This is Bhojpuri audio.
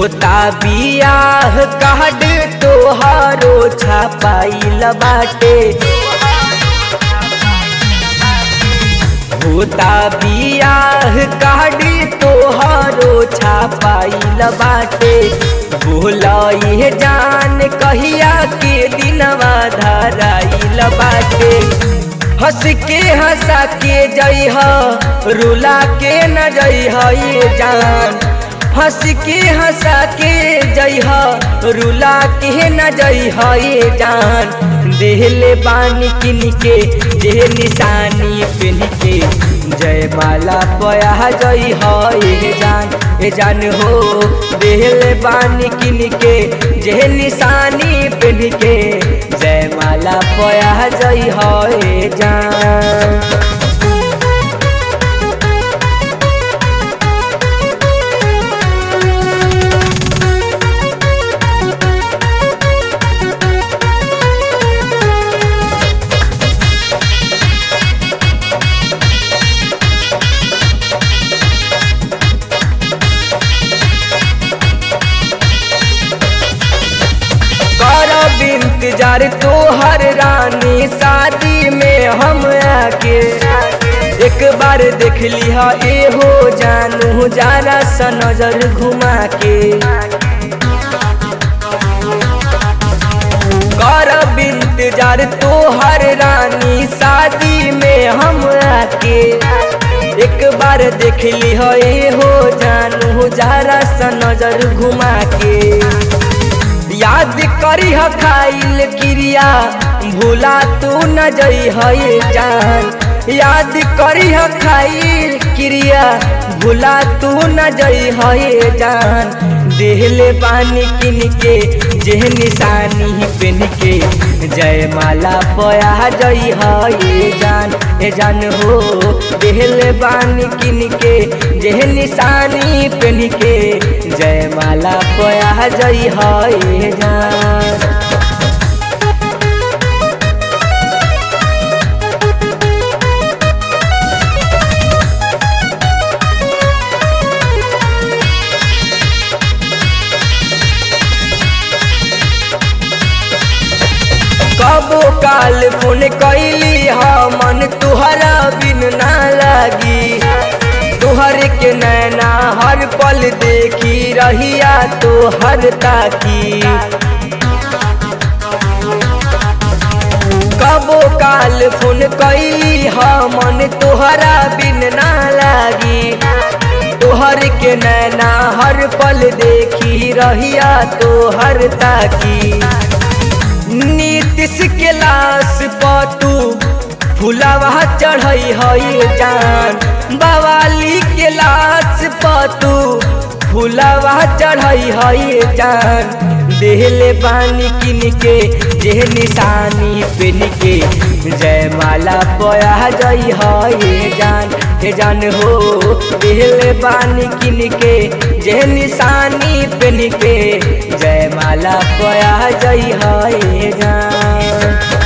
होता बियाह कार्ड तोहारो छापाइल बाटे होता बियाह कार्ड तोहारो छापाइल बाटे बोलई जान कहिया के दिनवा धराइल बाटे हंस के हंसा के जइह रुला के न जइह ये जान हंस के हंसा के जइह रुला के न जइह ये जान देहले बानी किन के जे निशानी पेन के जय माला पया जई हे जान ए जान हो देहले बानी किन के जे निशानी पेन के जय माला पया जई हे जान करब इंतजार तोहर रानी शादी में हम आके एक बार देख लिहा ए हो जानू जरा सा नजर घुमा के करब इंतजार तोहर रानी शादी में हम आके एक बार देख लिहा ए हो जानू जरा सा नजर घुमा के याद करी खाइल क्रिया भूला तू न जई है जान याद करी खाइल क्रिया भूला तू न जई है जान देहले पानी किन के जे निशानी पेन के जय माला पया जई है जान ए जान हो देहले पानी किन के जे निशानी पेन के जय माला पया जई है जान कबो काल फोन कैली मन तुहरा बिन ना लागी तुहर के नैना हर पल देखी रहिया तो हर ताकी कबो काल फोन कैली मन तुहरा बिन ना लागी तोहर के नैना हर पल देखी रहिया तो हर ताकी नीतीश के लाश पतू फुलावा चढ़ई हई जान बवाली के लाश पतू फुलावा चढ़ई हई जान देहले पानी किन के जे निशानी पेन के जय माला पया जई है जान हे जान हो देहले पानी किन के जे निशानी पेन के जय माला पया जई है जान